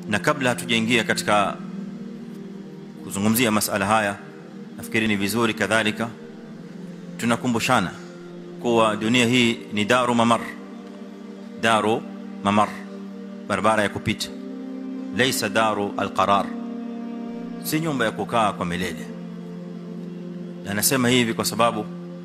na kabla hatujaingia katika kuzungumzia masala haya nafikiri ni vizuri kadhalika tunakumbushana kuwa dunia hii ni daru mamar daru mamar barabara ya kupita laysa daru alqarar si nyumba ya kukaa kwa milele na nasema hivi kwa sababu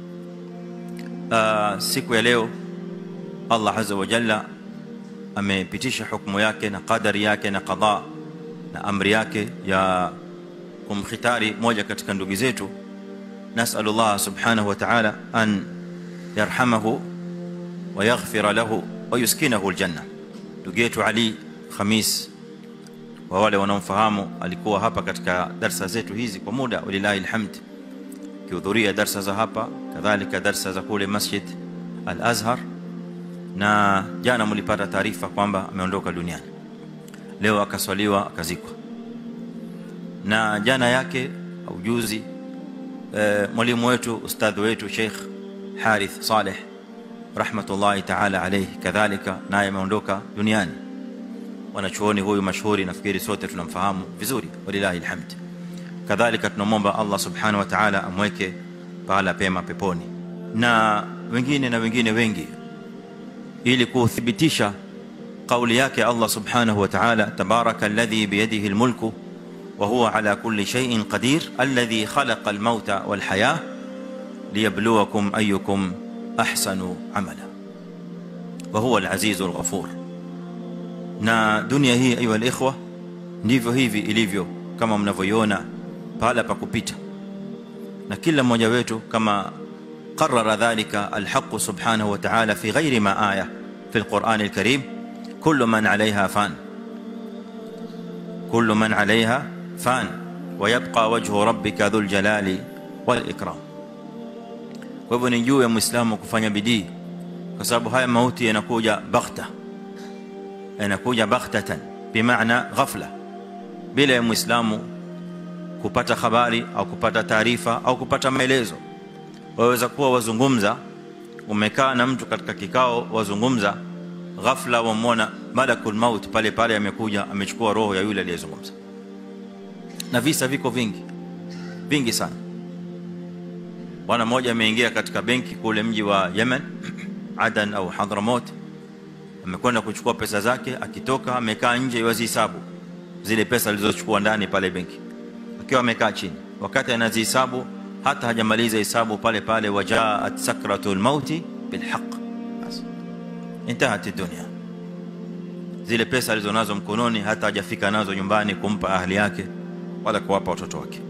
uh, siku ya leo Allah azza wa jalla amepitisha hukumu yake na qadari yake na qada na amri yake ya kumkhitari moja katika ndugu zetu nasallallahu subhanahu wa ta'ala an yarhamahu wa yaghfira lahu wa yuskinahu aljanna ndugu yetu Ali Khamis wa wale wanaomfahamu alikuwa hapa katika darasa zetu hizi kwa muda walilahi alhamd kihudhuria darasa za hapa kadhalika darasa za kule Masjid Al-Azhar na jana mlipata taarifa kwamba ameondoka duniani leo akaswaliwa akazikwa na jana yake au juzi e, mwalimu wetu ustadhi wetu Sheikh Harith Saleh rahmatullahi ta'ala alayhi kadhalika naye ameondoka duniani wanachuoni huyu mashuhuri nafikiri sote tunamfahamu vizuri walilahi alhamd kadhalika tunamwomba Allah subhanahu wa ta'ala amweke pahala pema peponi na wengine na wengine wengi ili kuthibitisha kauli yake Allah subhanahu wa ta'ala tabaraka alladhi biyadihi almulku wa huwa ala kulli shay'in qadir alladhi khalaqa almauta walhayah liyabluwakum ayyukum ahsanu amala wa huwa alazizu alghafur na dunia hii ayu alikhwa ndivyo hivi ilivyo kama mnavyoiona pahala pa kupita na kila mmoja wetu kama قرر ذلك الحق سبحانه وتعالى في غير ما آية في القرآن الكريم كل من عليها فان كل من عليها فان ويبقى وجه ربك ذو الجلال والإكرام kwa hivyo ni juu ya muislamu kufanya bidii kwa sababu haya mauti yanakuja baghta yanakuja baghtatan bimaana ghafla bila ya muislamu kupata habari au kupata taarifa au kupata maelezo waweza kuwa wazungumza umekaa na mtu katika kikao wazungumza ghafla wamwona malakul maut pale pale amekuja amechukua roho ya yule aliyezungumza na visa viko vingi vingi sana bwana mmoja ameingia katika benki kule mji wa Yemen Adan au Hadramaut amekwenda kuchukua pesa zake akitoka amekaa nje yazihesabu zile pesa alizochukua ndani pale benki akiwa amekaa chini wakati anazihesabu hata hajamaliza hesabu pale pale wajaat sakratul mauti bilhaq bas intahat dunya zile pesa alizonazo mkononi hata hajafika nazo nyumbani kumpa ahli yake wala kuwapa watoto wake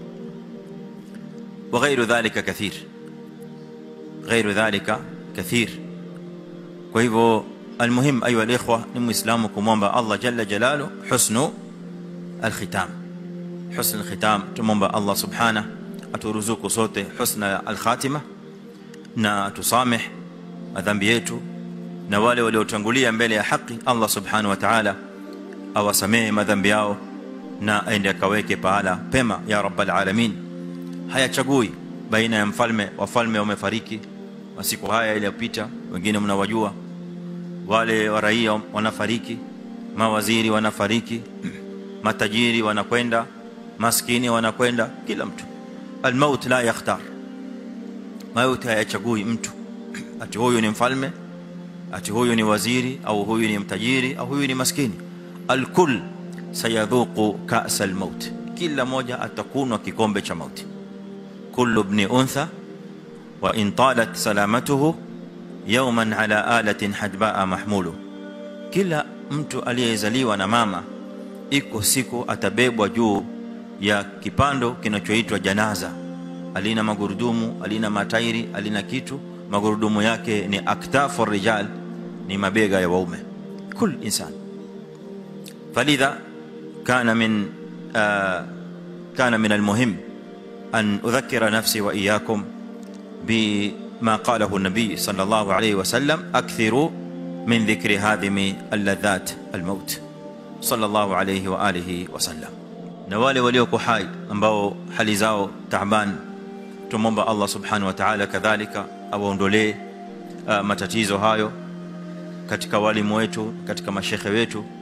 وغير ذلك كثير غير ذلك كثير kwa hivyo almuhim ayu alikhwa ni muislamu kumwomba Allah jalla jalalu husnu alkhitam husn alkhitam tumomba Allah subhanahu aturuzuku sote husna alkhatima na atusameh madhambi yetu na wale waliotangulia mbele ya haki Allah subhanahu wa ta'ala awasamehe madhambi yao na aende akaweke pahala pema ya rabbal alamin hayachagui baina ya mfalme wafalme wamefariki masiku haya iliyopita wengine mnawajua wale wa raia wanafariki mawaziri wanafariki matajiri wanakwenda maskini wanakwenda kila mtu almaut la yakhtar mauti hayachagui mtu ati huyu ni mfalme ati huyu ni waziri au huyu ni mtajiri au huyu ni maskini alkull sayadhuqu ka'sa almaut kila moja atakunwa kikombe cha mauti kullu ibn untha wa in talat salamatuhu yawman ala alatin hadbaa mahmulu kila mtu aliyezaliwa na mama iko siku atabebwa juu ya kipando kinachoitwa janaza alina magurudumu alina matairi alina kitu magurudumu yake ni aktafu rijal ni mabega ya waume kul insan falidha kana min kana min almuhim an udhakkira nafsi wa iyyakum بما قاله النبي صلى الله عليه وسلم اكثروا من ذكر هادم اللذات الموت صلى الله عليه واله وسلم na wale walioko hai ambao hali zao taaban tumomba Allah subhanahu wa ta'ala kadhalika awaondolee uh, matatizo hayo katika walimu wetu katika mashekhe wetu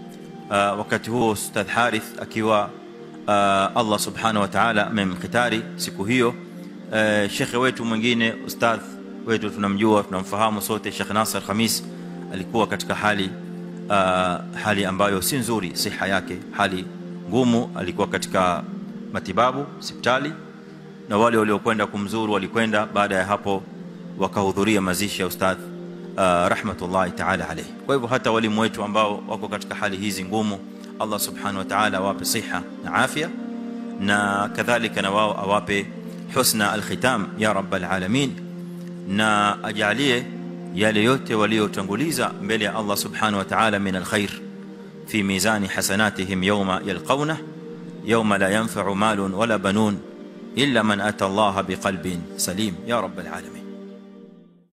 wakati huo Ustadh Harith akiwa Allah subhanahu wa ta'ala amemkhitari siku hiyo shekhe wetu mwingine ustadh wetu tunamjua tunamfahamu sote Sheikh Nasser Khamis alikuwa katika hali uh, hali ambayo si nzuri siha yake hali ngumu alikuwa katika matibabu hospitali na wale waliokwenda kumzuru walikwenda baada ya hapo wakahudhuria mazishi ya ustadh uh, rahmatullahi ta'ala alayhi kwa hivyo hata walimu wetu ambao wako katika hali hizi ngumu Allah subhanahu wa ta'ala awape siha na afya na kadhalika na wao awape husna alkhitam ya rabbal alamin na ajalie yale yote waliotanguliza mbele ya Allah subhanahu wa ta'ala min alkhair fi mizani hasanatihim yawma yalqawna yawma la yanfa'u malun wala banun illa man ata Allah biqalbin salim ya rabbal alamin